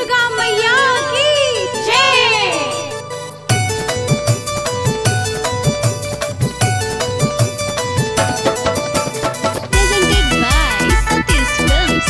दुर्गा मैया की जय presented by Satish Films.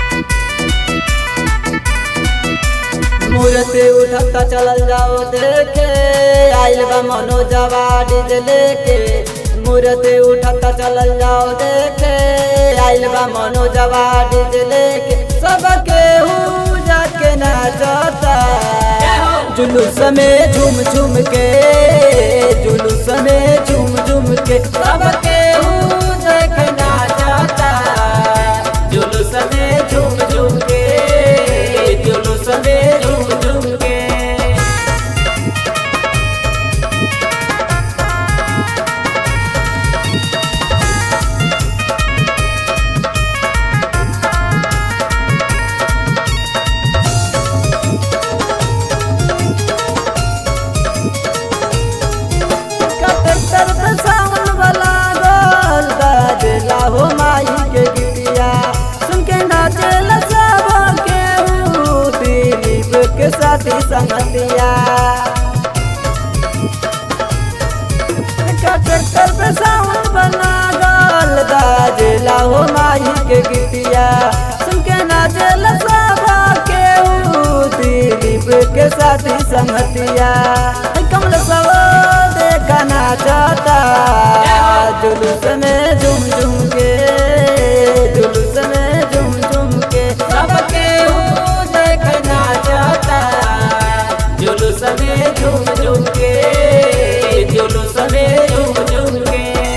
मूर्ति उठता चलल जाओ देखे आइल बा मनोजवा डीजे लेके मूर्ति उठता चलल जाओ देखे आइल बा मनोजवा डीजे लेके सबके हु जाके नाचता जुलूस में झूम झूम के जुलूस में झूम झूम के सबके हु देख नाचता जुलूस में झूम झूम के जुलूस में झूम झूम के कटर पे सावन वाला गोल बाजला हो माई के गिटिया सुन के नाचल सब के हूँ दिलीप के साथी संगतिया कटर पे सावन वाला गोल बाजला हो माई के गिटिया सुन के नाचल सब के हूँ दिलीप के साथी संगतिया कमल सब देखा नाचता जुलूस में झूम झूम के जुलूस में झूम झूम के सबके हूँ देख नाचता जुलूस में झूम झूम के जुलूस में झूम झूम के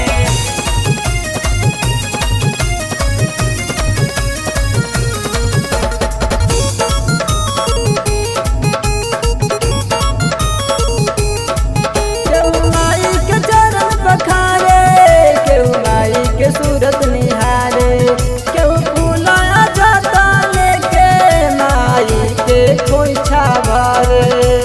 केहू माई के चरण पखारे केहू माई के सूरत निहारे केहू फूलाया जाता लेके माई के खोइछा भरे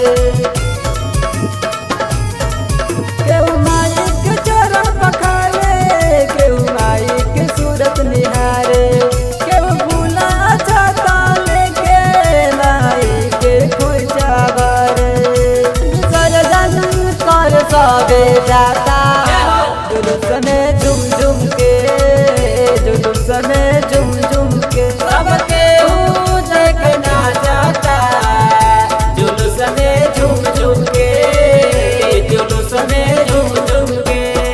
केहू माई के चरण पखारे केहू माई के सूरत निहारे केहू फूलाया जाता लेके माई के खोइछा भरे सरजन कर सबे जाता जुलूस में झुम झुम के जुलूस में झुम झुम के सबके हूँ देखना जाता जुलूस में झुम झुम के जुलूस में झुम झुम के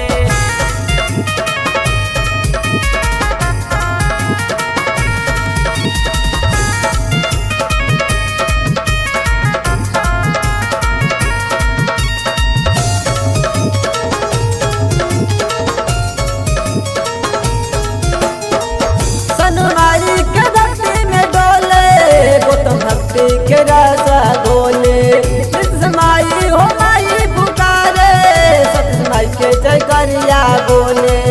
सनमाई के भक्ति में डोले गौतम भक्ति के राजा गोले माई हो माई पुकारे सत माई के जय करिया बोले